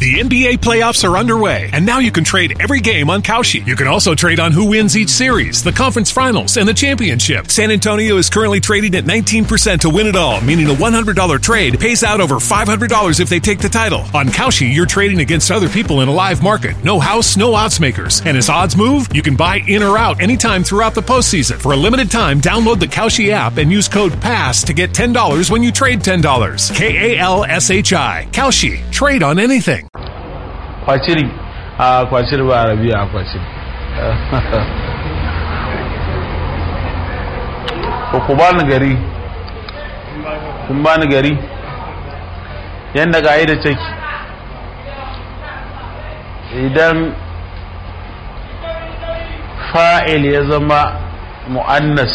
The NBA playoffs are underway, and now you can trade every game on Kalshi. You can also trade on who wins each series, the conference finals, and the championship. San Antonio is currently trading at 19% to win it all, meaning a $100 trade pays out over $500 if they take the title. On Kalshi, you're trading against other people in a live market. No house, no odds makers. And as odds move, you can buy in or out anytime throughout the postseason. For a limited time, download the Kalshi app and use code PASS to get $10 when you trade $10. K A L S H I. Kalshi. Trade on anything. kwaciri a kwaciri ba arabiya a kwaciri ko ku bani gari kun bani gari yadda ga da take idan fa'il ya zama mu'annas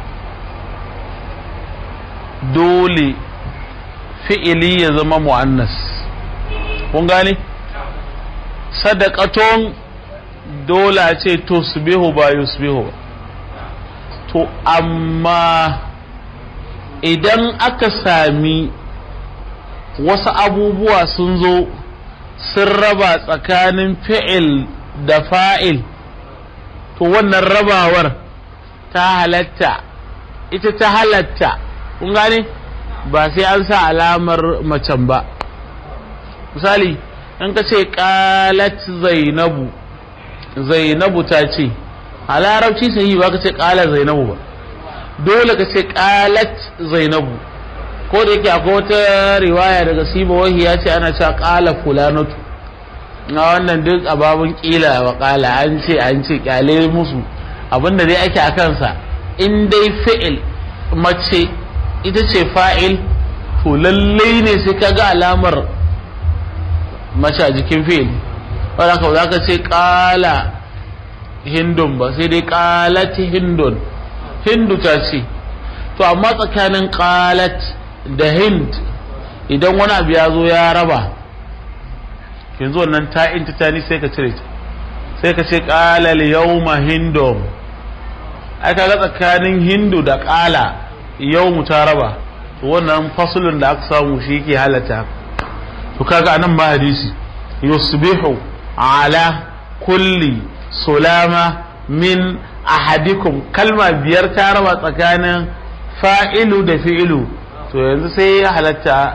dole fi'ili ya zama mu'annas kun gane? sadaqaton dole a ce tusbihu ba yusbihu ba to amma idan aka sami wasu abubuwa sun zo sun raba tsakanin fi'il da fa'il to wannan rabawar ta halatta ita ta halatta kun gane ba sai an sa alamar macen ba misali in ka ce qalat zainabu zainabu ta ce a larabci sahihi ba ka ce qala zainabu ba dole ka ce qalat zainabu ko da yake akwai wata riwaya daga siba wahi ya ce ana cewa qala fulanatu na wannan duk ababun kila wa qala an ce an ce kyale musu abinda dai ake a kansa in dai fi'il mace ita ce fa'il to lallai ne sai ka ga alamar mace a jikin fil wadda ka za ka ce kala hindun ba sai dai kalat hindun hindu ta ce to amma tsakanin kalat da hind idan wani abu ya zo ya raba yanzu wannan ta inta ta ni sai ka cire ta sai ka ce kalal yawma hindun ai kaga tsakanin hindu da kala yawmu ta raba to wannan fasulun da aka samu shi ke halatta to kaga anan ma hadisi yusbihu ala kulli sulama min ahadikum kalma biyar ta raba tsakanin fa'ilu da fi'ilu to yanzu sai ya halatta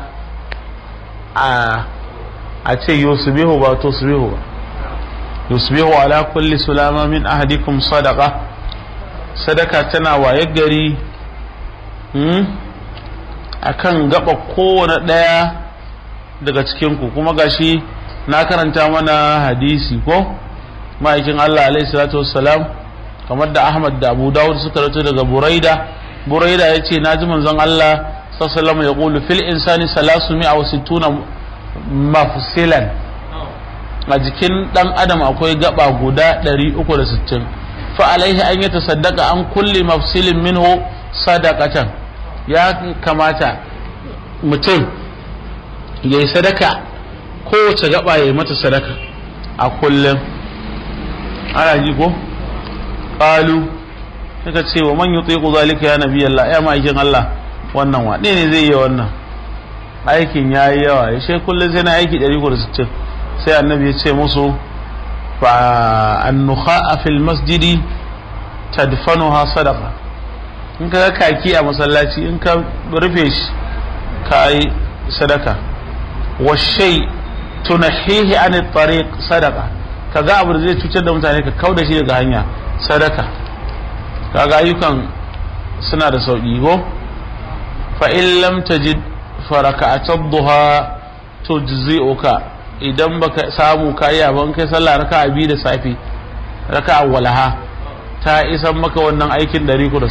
a a ce yusbihu ba to subihu ba yusbihu ala kulli sulama min ahadikum sadaqa sadaka tana waye gari akan gaba kowane ɗaya daga cikinku kuma gashi na karanta mana hadisi ko ma'aikin Allah alaihi salatu wassalam kamar da Ahmad da Abu Dawud suka rato daga Buraida Buraida ya ce naji manzon Allah sallallahu ya qulu fil insani salasu mi'a wa sittuna mafsilan a jikin dan adam akwai gaba guda 360 fa alaihi an yi tasaddaqa an kulli mafsilin minhu sadaqatan ya kamata mutum ya yi sadaka kowace gaba ya yi mata sadaka a kullum ana ji ko ƙalu suka ce wa man yutsi ku zalika ya nabi Allah ya ma'aikin Allah wannan wa ne zai yi wannan aikin ya yi yawa ya she kullum sai na aiki 160 sai annabi ya ce musu fa annukha a fil masjidi tadfanuha sadaqa in ka kaki a masallaci in ka rufe shi ka yi sadaka washai tunahihi an tariq sadaka kaga abu da zai cutar da mutane ka kauda shi daga hanya sadaka kaga ayyukan suna da sauki ko fa in lam tajid fa raka'atud duha tujzi'uka idan baka samu kai ban kai sallah raka'a biyu da safi raka'a walaha ta isan maka wannan aikin 160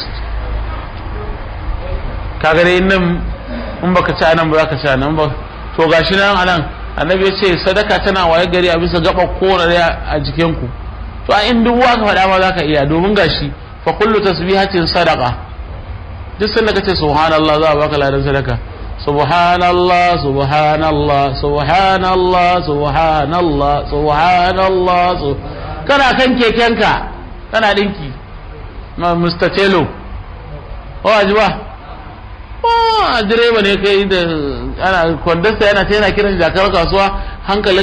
kaga dai nan in baka ci anan ba za ka ci anan ba to gashi nan anan annabi ya ce sadaka tana waye gari a bisa gaba kowane a jikin ku to a in duk ka faɗa ma za ka iya domin gashi fa kullu tasbihatin sadaqa duk sanda ka ce subhanallah za a baka ladan sadaka subhanallah subhanallah subhanallah subhanallah subhanallah kana kan kekenka kana dinki ma Mr. Telo o ajiba a direba ne kai da ana kwandasta yana ta yana kiran jakar kasuwa hankalin